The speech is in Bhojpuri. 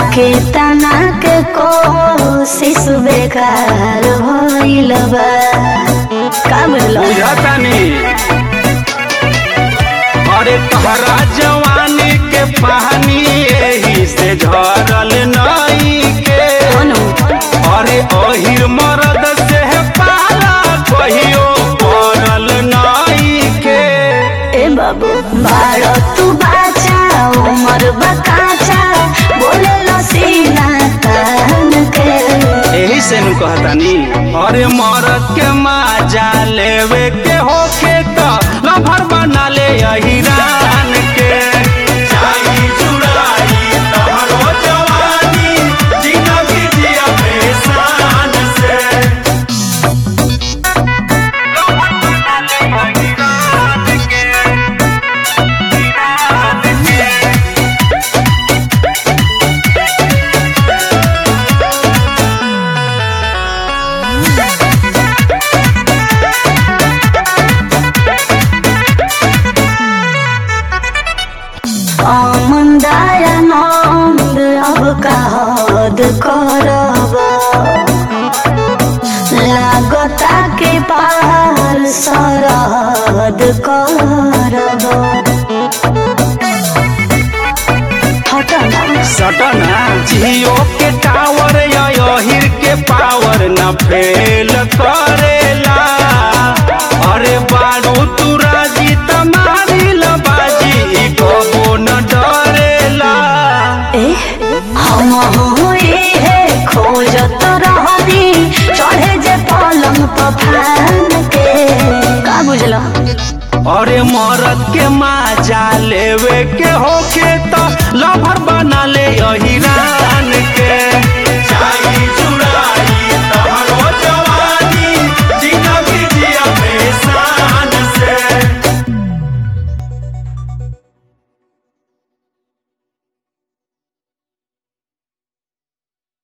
के तना के कोशिश बेकार होइल बा का बुझलो बुझतानी अरे तहरा जवानी के पानी एही से झरल नई के अनु अरे अहिर मरद से पाला कहियो पड़ल नई के ए बाबू बारो तू बाचा उमर बकाचा बोले सीना तान के एही से नु कहतानी अरे मरद के माजा लेवे के होखे त लभर बना ले अहिरान के चाही चुराई तहरो जवानी जिंदगी जिया पेशान से लभर बना ले अहिरान के अमंदाया नंद अब का हद करब लागता के पार सरहद करब हटना सटना जियो के टावर या यहिर के पावर न फेल करेला अरे बारू तू राजी तमारी लबाजी ई कबो न डरेला ए हम हुए है खोजत रहनी चढ़े जे पलंग पर फान के का बुझलो अरे मरद के माजा लेवे के होके त लभर बना ले यहिरा